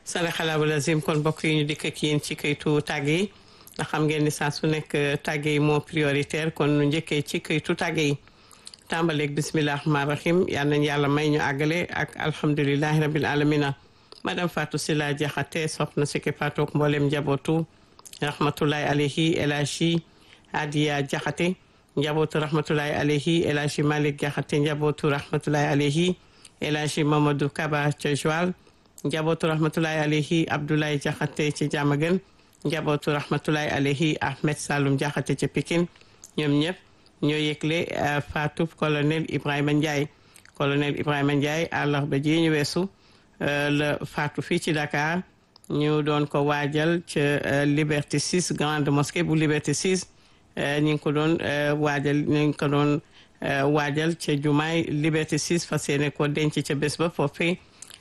salaxalaabu lazim kon mbokk yi ñu dikk ak yéen ci kayitu tàgg yi ndax xam ngeen ni saa su nekk tàgg yi moo prioritaire kon nu njëkkee ci kayitu tàgg yi tàmbaleeg bisimilah rahmaani rahim yal nañu yàlla may ñu àggale ak alhamdulilahi rabil alamina madame Fatou Sila Diakhaté soxna si ki Fatou mboolem njabootu rahmatulahi alayhi El Hadji Adiya Diakhaté njabootu rahmatulahi alayhi El Hadji Malick Diakhaté njabootu rahmatulahi alayhi El Hadji Mamadou Kaba ca Joal njabootu rahmatulahi alayhi Abdoulaye Diakhaté ci Diamaguène njabootu rahmatulahi alayhi Ahmed Saloum Diakhaté ca Pikine ñoom ñëpp ñoo yëgle Fatou colonel Ibrahima Ndiaye colonel Ibrahima Ndiaye àllarba ji ñu weesu la Fatou fii ci Dakar ñu doon ko waajal ca Liberté 6 grande mosquée bu Liberté 6 ñu ngi ko doon waajal ñu ngi ko doon waajal ca jumaay Liberté 6 fas yéene ko denc ca bés ba foofee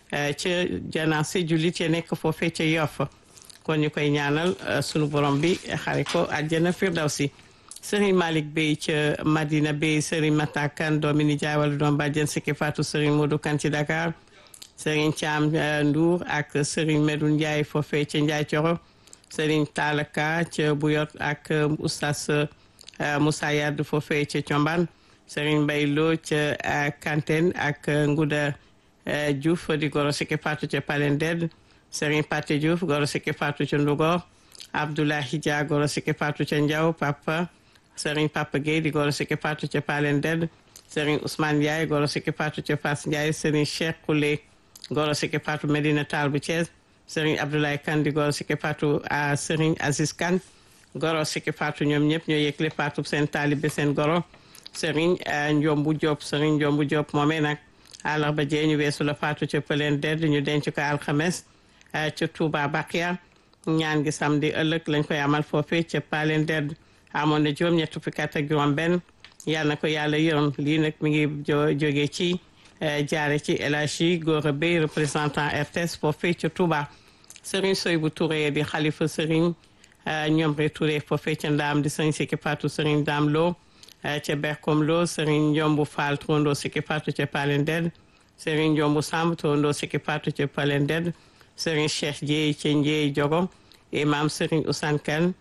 ca janaase jullit ya nekk foofee ca Yoff kon ñu koy ñaanal sunu borom bi xare ko àjjana firdawsi Serigne Malick Bey ca Madina Bey Serigne Matakan doomi nijaay wala doom bàjjen sikki Fatou Serigne Modou Kan ci Dakar Serigne Thiam Ndour ak Serigne Medoune Ndiaye foofee ca Ndiaye Coro Serigne Talaka ca Buyot ak Oustaz Moussa Yad foofee ca Thiombane Serigne Mbaye Lo ca Kanten ak Ngouda Diouf di goro sikki Fatou ca Palended Serigne Paté Diouf goro sikki Fatou ca Ndugor Abdoulahi Dia goro sikki Fatou ca Ndiaw Papa Serigne Papa Gueye di goro sikki Fatou ca Palended Serigne Ousmane Ndiaye goro sikki Fatou ca Fass Ndiaye Serigne Cheikh Koulé goro sikki Fatou Medina Tall bu Thiès Serigne Abdoulaye Kane di goro sikki Fatou a Serigne Aziz Kane goro sikki Fatou ñoom ñëpp ñoo yëgle Fatou seen taalibe seen goro Serigne Ndiombu Diop Serigne Ndiombu Diop moomee nag àllarba jee ñu weesu la Fatou ca Palended ñu denc ko alxames ca Touba Bakia ñaan gi samedi ëllëg lañ koy amal foofee ca Palended amoon na juróom ñett fukki at ak juróom benn yàlla na ko yàlla yërëm lii nag mi ngi jógee ci jaare ci El Hadji Gora Bey représentant RTS foofee ca Touba Serigne Soybou Touré di xalifa Serigne Ñomre Touré foofee ca Ndaam di Serigne Siki Fatou Serigne Dam Lo ca Berkom Lo Serigne Njombu Fall Trondo Siki Fatou ca Palended Serigne Njombu Samb Trondo Siki Fatou ca Palended Serigne Cheikh Dieye ca Ndieye Jogo imam Serigne Ousane Kane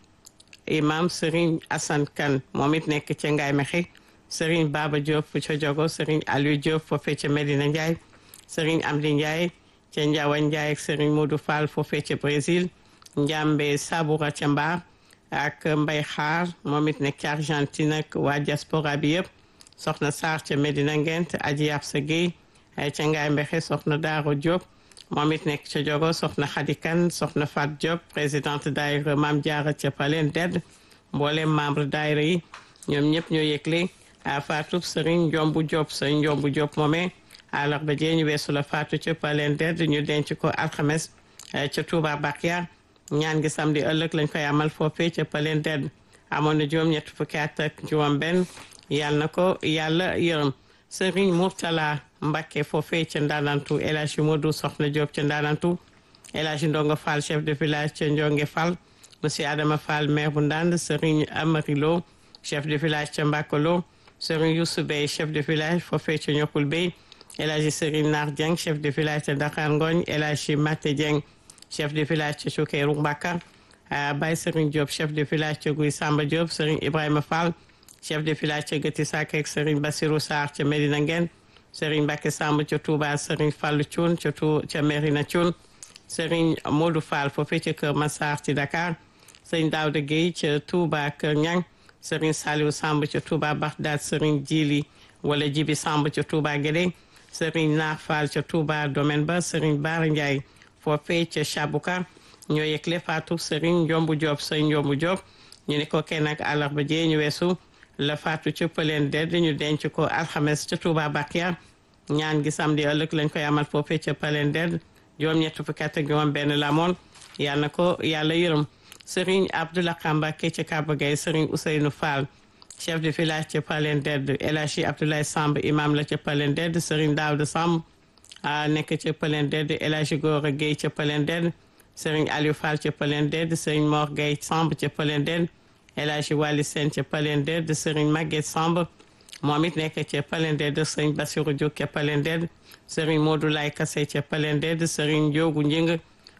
imam Serigne Assane Kane moom it nekk ca Ngaye Mexe Serigne Baba Diop ca Jogo Serigne Aliou Diop foofee ca Medina Ndiaye Serigne Amdi Ndiaye ca Ndiawa Ndiaye ak Serigne Modou Fall foofee ca Brésil Njambe Saboura ca Mbar ak Mbay Xaar moom it nekk ca Argentine ak waa diaspora bi yëpp soxna Sarr ca Medina Ngent Aji Absa Gueye ca Ngaye Mexe soxna Daaro Diop moom it nekk ca jogo soxna Khady Kane soxna Fat Diop présidente daayira Maam Jaara ca Palended mboolem membre daayira yi ñoom ñëpp ñoo yëgle a Fatou Serigne Ndiombu Diop Serigne Ndiombu Diop moomee àllarba jee ñu weesu la Fatou ca Palended ñu denc ko alxames ca Touba Bakia ñaan gi samedi ëllëg lañ koy amal foofee ca Palended amoon na juróom ñett fukki at ak juróom benn yàlla na ko yàlla yërëm Serigne Mourtala Mbacké foofee ca Ndaanantu El Hadji Modou Soxna Diop ca Ndaanantu El Hadji Ndongo Fall chef de village ca Ndionge Fall monsieur Adama Fall maire bu Ndande Serigne Amari Lo chef de village ca Mbakolo Serigne Youssou Bey chef de village foofee ca Ñokkul Bey El Hadji Serigne Nar Dieng chef de village ca Dakar Ngoñ El Hadji Maté Dieng chef de village ca Choukeyrou Mbaka Baye Serigne Diop chef de village ca Guy Samba Diop Serigne Ibrahima Fall chef de village ca Gëti Sak ak Serigne Bassirou Sarr ca Medina Ngeen Serigne Mbacke Samb ca Touba Serigne Fallou Thioune ca tu ca Merina Thioune Serigne Modou Fall foofee ca Kër Massar ci Dakar Serigne Daouda Gueye ca Touba Kër Ñang Serigne Saliou Samb ca Touba Bagdad Serigne Djili wala Jibi Samb ca Touba Guédé Serigne Naar Fall ca Touba Domaine ba Serigne Bara Ndiaye foofee ca Chabouka ñoo yëgle Fatou Serigne Ndiombu Diop Serigne Ndiombu Diop ñu ne ko kenn ak àllarba jee ñu weesu la faatu ca Palended ñu denc ko alxames ca Touba Bakia ñaan gi samedi ëllëg lañ koy amal foofee ca Palended juróom-ñett fukki at ak juróom benn la moon yal na ko yàlla yërëm Serigne Abdoulaye Mbacké ca Kaba Gueye Serigne Ousseynou Fall chef de village ca Palended El Hadji Abdoulaye Samb imam la ca Palended Serigne Daouda Samb nekk ca Palended El Hadji Gora Gueye ca Palended Serigne Aliou Fall ca Palended Serigne Mor Gueye Samb ca Palended El Hadji Wali Sène ca Palended de Serigne Maguette Samb moom it nekk ca Palended de Serigne Bassirou Diop ca Palended Serigne Modou Lay Kassé ca Palended Serigne Ndiogu Njing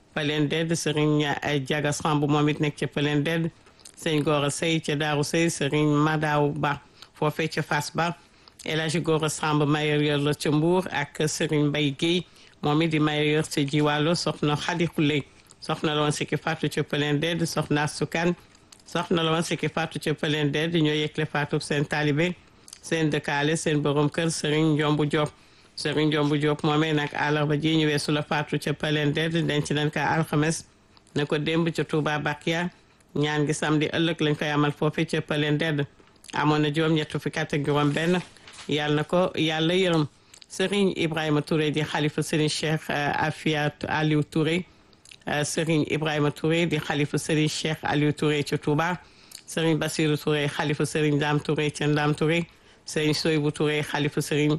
Palen Ded Serigne Diaga Samb moom it nekk ca Palen Ded sëñ Gora Sey ca Daaru Sey Serigne Madaw Ba foofee ca Fass Ba El Hadji Gora Samb mayor yor la ca Mbour ak Serigne Mbaye Guèye moom it di mayor yor ca Jiwaalo soxna Khady Khoulé soxna la woon sikki faatu ca Palen Ded soxna Sukan soxna la woon sikki faatu ca Palen Ded ñoo yëgle faatu seen taalibe seen dëkkaale seen borom kër Serigne Ndiombu Diop Serigne Ndiombu Diop moomee nag àllarba ji ñu weesu la faatu ca Palen Ded denc nañ ko alxames ne ko démb ca Touba Bakia ñaan gi samedi ëllëg lañ koy amal foofu ca Palen Ded amoon na juróom ñett fukki at ak juróom benn yàlla na ko yàlla yërëm Serigne Ibrahima Touré di xalifa Serigne Cheikh Afiat Aliou Touré Serigne Ibrahima Touré di xalifa Serigne Cheikh Aliou Touré ca Touba Serigne Bassirou Touré xalifa Serigne Dame Touré ca Ndam Touré Serigne Soybou Touré xalifa Serigne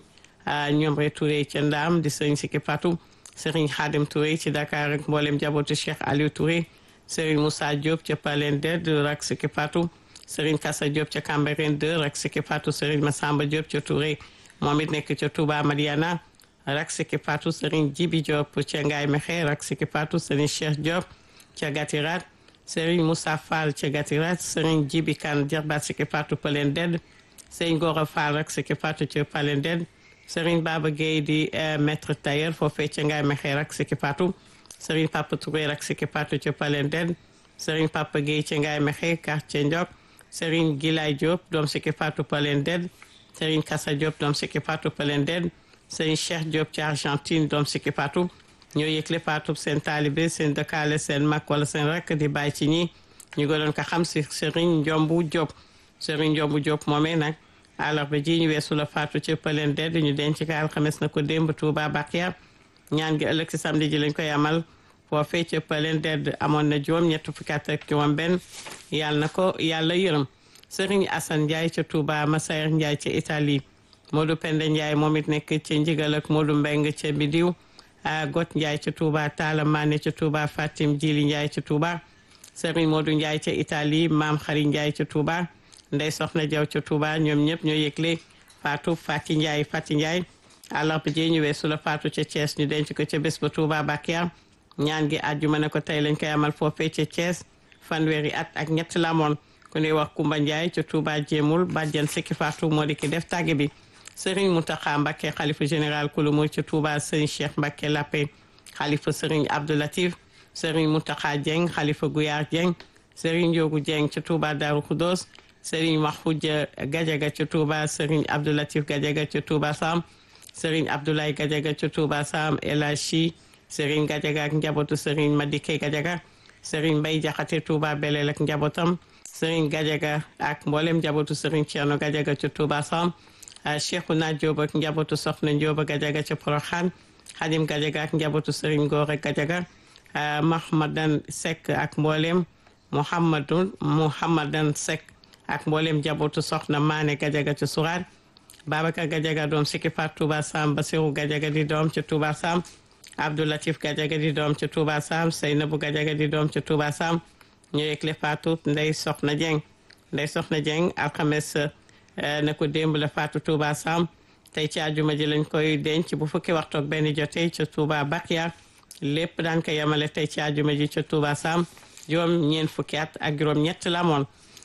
Ñomre Touré ca Ndam di Serigne Siki Fatou Serigne Khadim Touré ci Dakar ak mboolem jabootu Cheikh Aliou Touré Serigne Moussa Diop ca Palen Ded rak Siki Fatou Serigne Kassa Diop ca Cambérène 2 rak Siki Fatou Serigne Massamba Diop ca Touré moom it nekk ca Touba Madiana rak Siki Fatou Serigne Djibi Diop ca Ngaye Mexe rak Siki Fatou Serigne Cheikh Diop ca Gatirat Serigne Moussa Fall ca Gatirat Serigne Djibi Kane jarbaat Siki Fatou Palen Ded Serigne Gora Fall rak Siki Fatou ca Palen Ded Serigne Baba Gueye di maître tailleur foofee ca Ngaye Mexe rak Siki Fatou Serigne Papa Touré rak Siki Fatou ca Palen Ded Serigne Papa Gueye ca Ngaye Mexe quartier Ndiok Serigne Gilay Diop doom Siki Fatou Palen Ded Serigne Kassa Diop doom Siki Fatou Palen Ded Serigne Cheikh Diop ci Argentine doom Siki Fatou ñoo yëgle Fatou seen taalibe seen dëkkaale seen mag wala seen rakk di bàyyi ci ñi ñu gënoon ko xam si Serigne Ndiombu Diop Serigne Ndiombu Diop moomee nag àllarba ji ñu weesu la Fatou ci Palen Ded ñu denc ko alxames na ko démb Touba Bakia ñaan gi ëllëg si samedi ji lañ koy amal foofee ca Palen Ded amoon na juróom ñett fukki at ak juróom benn yàlla na ko yàlla yërëm Serigne Assane Ndiaye ca Touba Massaer Ndiaye ca Italie Modou Penda Ndiaye moom it nekk ca Njigal ak Modou Mbeng ca Bidiw Got Ndiaye ca Touba Talla Mané ca Touba Fatim Jili Ndiaye ca Touba Serigne Modou Ndiaye ca Italie Maam Xari Ndiaye ca Touba Ndey Soxna Jaw ca Touba ñoom ñëpp ñoo yëgle Fatou Fati Ndiaye Fati Ndiaye àllarba ji ñu weesu la Fatou ca Thiès ñu denc ko ca bés ba Touba Bakia ñaan gi àjjuma ne ko tey lañ koy amal foofee ca Thiès fanweeri at ak ñett la amoon ku ñuy wax Kumba Ndiaye ca Touba Jéemul bàjjan Siki Fatou moo di ki def tàgge bi Serigne Mountakha Mbacké xalifa général kulu muy ca Touba Serigne Cheikh Mbacké Lappé xalifa Serigne Abdou Latif Serigne Mountakha Dieng xalifa Gouyaar Dieng Serigne Ndiogu Dieng ca Touba Darou Khoudoss Serigne Mahfoudia Gadiaga ca Touba Serigne Abdou Latif Gadiaga ca Touba Sam Serigne Abdoulaye Gadiaga ca Touba Sam El Hadji Serigne Gadiaga ak njabootu Serigne Madike Gadiaga Serigne Mbaye Jaxate Touba Belel ak njabootam Serigne Gadiaga ak mboolem njabootu Serigne Thierno Gadiaga ca Touba Sam Cheikhouna Diop ak njabootu Soxna Diop Gadiaga ca Porokhane Khadim Gadiaga ak njabootu Serigne Gora Gadiaga Mahmadan Seck ak mboolem Mouhamadou Mouhamadan Seck ak mboolem njabootu Soxna Mané Gadiaga ca Sourate Babacar Gadiaga doom Siki Fat Touba Sam Basirou Gadiaga di doom ca Touba Sam Abdou Latif Gadiaga di doom ca Touba Sam Seynabou Gadiaga di doom ca Touba Sam ñu yëgle faatu Ndey Soxna Dieng Ndey Soxna Dieng alxames na ko démb la faatu Touba Sam tey ci àjjuma ji lañ koy denc bu fukki waxtu ak benn jotee ca Touba Bakia lépp daan ko yemale tey ci àjjuma ji ca Touba Sam juróom ñeent fukki at ak juróom ñett la moon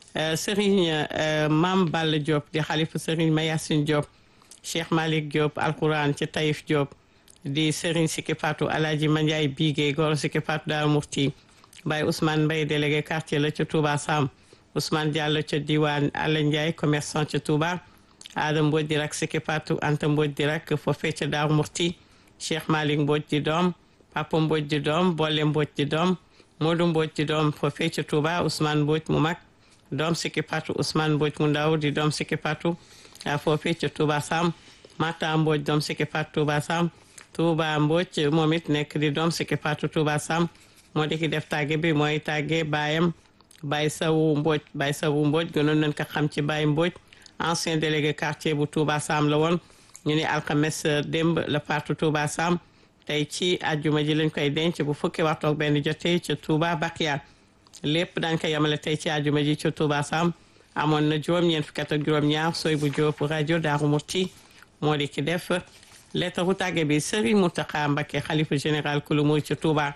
Serigne Mam Balla Diop di xalifa Serigne Mayassine Diop Cheikh Malick Diop alquran ci Taïf Diop di Serigne Siki Fatou Alaaji Mandiaye Bigué Goro Siki Fatou Daaru Mufti Baye Ousmane Mbaye délégué quartier la ca Touba Sam Ousmane Diallo ca diwaan Alla Ndiaye commerçant ca Touba Ada Mbodj di rak Siki Fatou Anta Mbodj di rak foofee ca Daaru Mufti Cheikh Malick Mbodj di doom Papa Mbodj di doom Bolle Mbodj di doom Modou Mbodj di doom foofee ca Touba Ousmane Mbodj mu mag doom Siki Fatou Ousmane Mbodj mu ndaw di doom Siki Fatou foofee ca Touba Sam Mata Mbodj doom Siki Fatou Touba Sam Touba Mbodj moom it nekk di doom Siki Fatou Touba Sam moo di ki def tàgge bi mooy tàgge baayam Baye Sawu Mbodj Baye Sawu Mbodj gënoon nañ ko xam ci Baye Mbodj ancien délégué quartier bu Touba Sam la woon ñu ne alxames démb la faatu Touba Sam tey ci àjjuma ji lañ koy denc bu fukki waxtu ak benn jotee ca Touba Bakia lépp dañ ko yemale tey ci àjjuma ji ca Touba Sam amoon na juróom-ñeent fukki at ak juróom-ñaar sooy bu jóob rajo Daaru Muti moo di ki def lettre bu tàgge bi Serigne Mountakha Mbacké xalifa général kulu muy ca Touba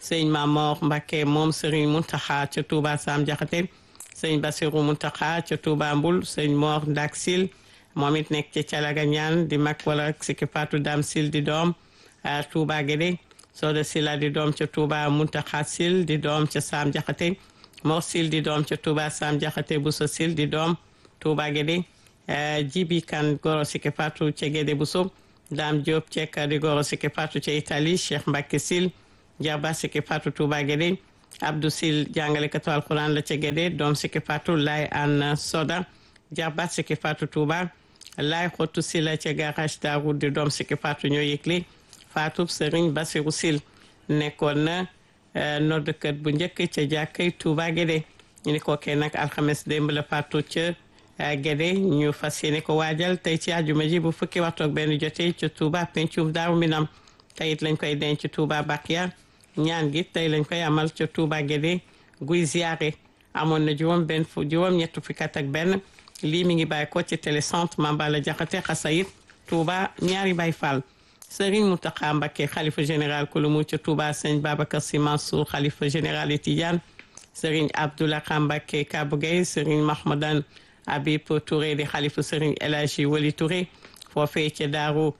sëñ Mamor Mbacke moom sëriñ Muntaxa ca Touba Sam Jaxate sëñ Basiru Muntaxa ca Touba Mbul sëñ Mor Ndak Sil moom it nekk ci Calaga ñaan di mag wala Siki Fatou Dam Sil di doom Touba Guédé Soda Sila di doom ca Touba Muntaxa Sil di doom ca Sam Jaxate Mor Sil di doom ca Touba Sam Jaxate Bousso Sil di doom Touba Guédé Jibi Kan Goro Siki Fatou ca Guédé Bousso Dame Diop Cekka di Goro Siki Fatou ca Italie Cheikh Mbacke Sil Jarba Siki Fatou Touba Guédé Abdou Sil jàngalekatu alquran la ca Guédé doom Siki Fatou Lay An Soda Jarba Siki Fatou Touba Lay Xotu Sila ca garage Darou di doom Siki Fatou ñoo yëgle Fatou Serigne Bassirou Sil nekkoon na noddkat bu njëkk ca jàkkay Touba Guédé ñu ni ko kee nag alxames démb la Fatou ca Guédé ñu fas yéene ko waajal tey ci àjjuma ji bu fukki waxtu ak benn jotee ca Touba pencum Daaru Minam tey it lañ koy denc Touba Bakia ñaan gi tey lañ koy amal ca Touba Guédé guy ziare amoon na juróom benn fu juróom ñett fukki at ak benn lii mi ngi bàyyi ko ci télécentre Mambala Jaxate Xasayit Touba ñaari Baay Fall Serigne Mountakha Mbacké xalifa général kulumu ca Touba sëñ Babacar Sy Mansour xalifa général yi Tidiane Serigne Abdoulaye Mbacké Kabou Gueye Serigne Mahmadan Habib Touré di xalifa Serigne El Hadji Wali Touré foofee ca Daaru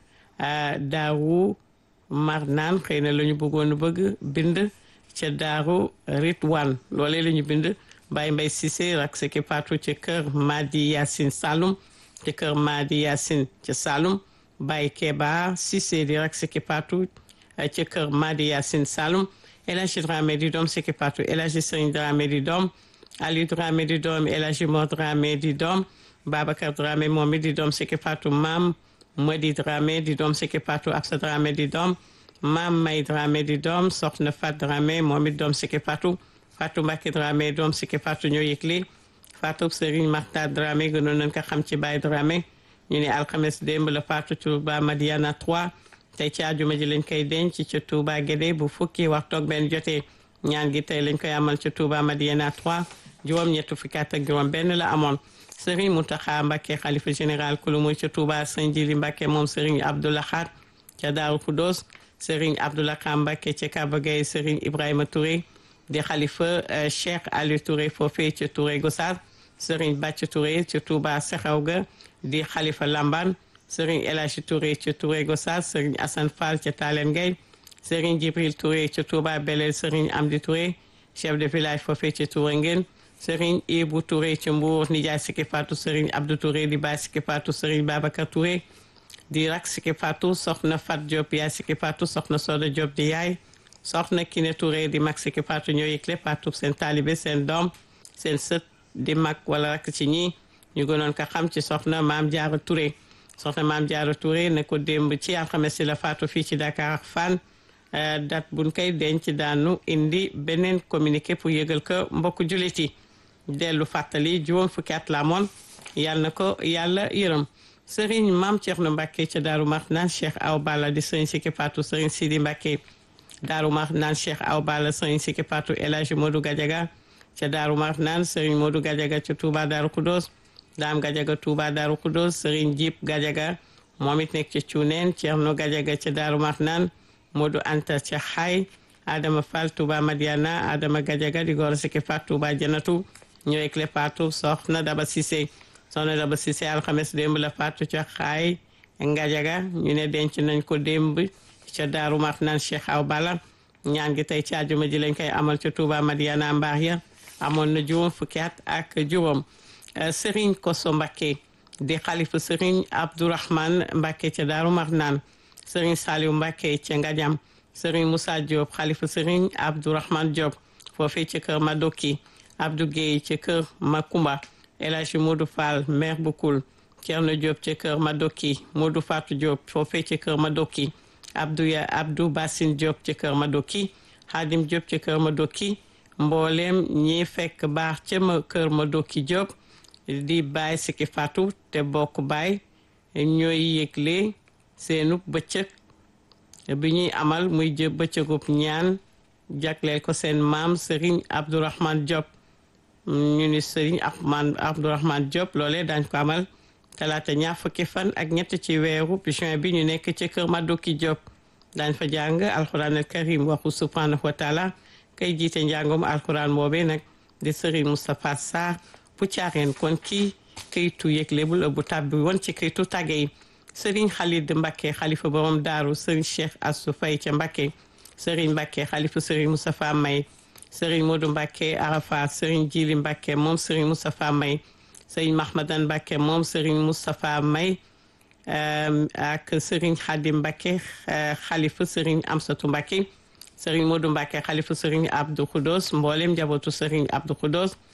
Daaru Marnaan xëy na la ñu bëggoon bëgg bind ca Daaru Ritwan loolee la ñu bind Baye Mbaye Cissé rak seki patu ca kër Madi Yacine Saloum ca kër Madi Yacine ca Saloum Baye Keba Cissé di rak seki patu ca kër Madi Yacine Saloum El Hadji Dramé di doom seki patu El Hadji Serigne Dramé di doom Ali Dramé di doom El Hadji Mor Dramé di doom Babacar Dramé moom it di doom seki patu maam Modi Dramé di doom seki patu Absa Dramé di doom maam May Dramé di doom soxna Fat Dramé moom it doom seki patu Fatou Mbacke Dramé doom siki Fatou ñoo yëgle Fatou Serigne Marta Dramé gënoon nañ ko xam ci Baye Dramé ñu ne alxames démb la Fatou Touba Madiana 3 tey ci àjjuma ji lañ koy denc ci Touba Guédé bu fukki waxtu ak benn jotee ñaan gi tey lañ koy amal ci Touba Madiana 3 juróom-ñett fukki at ak juróom benn la amoon Serigne Mountakha Mbacke xalifa général kulumu ci Touba Sëñ Jili Mbacke moom Serigne Abdoulaye ca Daaru Kudos Serigne Abdoulaye Mbacke ca Kaba Gueye Serigne Ibrahima Touré di xalifa Cheikh Aliou Touré foofee ci Touré Gossas Serigne Bàcc Touré ci Touba Sexaw ga di xalifa Lamban Serigne El Hadji Touré ci Touré Gossas Serigne Assane Fall ca Talen Gueye Serigne Djibril Touré ci Touba Belel Serigne Amdi Touré chef de village foofee ci Touré Ngeen Serigne Ibou Touré ci Mbour nijaay Siki Fatou Serigne Abdou Touré di baay Siki Fatou Serigne Babacar Touré di rak Siki Fatou soxna Fat Diop yaay Siki Fatou soxna Soda Diop di yaay soxna Kiné Touré di mag Siki Fatou ñoo yëgle Fatou seen taalibe seen doom seen sët di mag wala rak ci ñi ñu gënoon ko xam ci soxna Maam Jaara Touré soxna Maam Jaara Touré ne ko démb ci alxames si la Fatou fii ci Dakar ak Fann date buñ koy denc daanu indi beneen communiqué pour yëgal ko mbokku jullit yi dellu fàttali juróom fukki at la moon yàlla na ko yàlla yërëm Serigne Maam Thierno Mbacke ca Daaru Marnaan Cheikh Aw Balla di Serigne Siki Fatou Serigne Sidi Mbacke Daaru Marnaan Cheikh Aw Balla Serigne Siki Fatou El Hadji Modou Gadiaga ca Daaru Marnaan Serigne Modou Gadiaga ca Touba Daaru Kudos Daam Gadiaga Touba Daaru Kudos Serigne Jib Gadiaga moom it nekk ca Cuuneen Thierno Gadiaga ca Daaru Marnaan Modou Anta ca Xaay Adama Fall Touba Madiana Adama Gadiaga di góor Siki Fatou Touba Janatu ñooy clé Fatou soxna Daba Cissé soxna Daba Cissé alxames démb la Fatou ca Xaay Gadiaga ñu ne denc nañ ko démb ca Daaru Marnaan Cheikh Aw Balla ñaan gi tey ci àjjuma ji lañ koy amal ca Touba Madiana mbaax ya amoon na juróom fukki at ak juróom Serigne Koso Mbakke di xalifa Serigne Abdourahman Mbakke ca Daaru Marnaan Serigne Saliou Mbakke ca Ngadiam Serigne Moussa Diop xalifa Serigne Abdourahman Diop foofee ca kër Madoki Abdou Guèye ca kër Makumba El Hadji Modou Fall maire bu Koul Thierno Diop ca kër Madoki Modou Fatou Diop foofee ca kër Madoki Abdou ya Abdou Bassine Diop ca kër Madoki Hadim Diop ca kër Madoki mboolem ñi fekk baax ca ma kër Madoki Diop di baay Siki Fatou te bokk baay ñooy yëgle seenub bëccëg bi ñuy amal muy jë bëccëgub ñaan jagleel ko seen maam Serigne Abdourahman Diop ñu ni Serigne Ahmad Abdourahman Diop loolee daañ ko amal talaata ñaar fukki fan ak ñett ci weeru juin bi ñu nekk ci kër Madoki Diop daañ fa jàng alquran al karim waxu subhanahu wa taala kay jiite njàngum alquran boobee nag di Serigne Moustapha Sarr bu caareen kon kii kayitu yëgle bu bu tàbbi woon ci kayitu tàgge yi Serigne Khalid Mbacké xalifa borom daaru Serigne Cheikh Assou Faye ca Mbacké Serigne Mbacké xalifa Serigne Moustapha May Serigne Modou Mbacké Arafa Serigne Djili Mbacké moom Serigne Moustapha May Serigne Mahmadan Mbacké moom Serigne Moustapha May ak Serigne Khadim Mbacké xalifa Serigne Amsatou Mbacké Serigne Modou Mbacké xalifa Serigne Abdou Khoudos mboolem njabootu Serigne Abdou Khoudos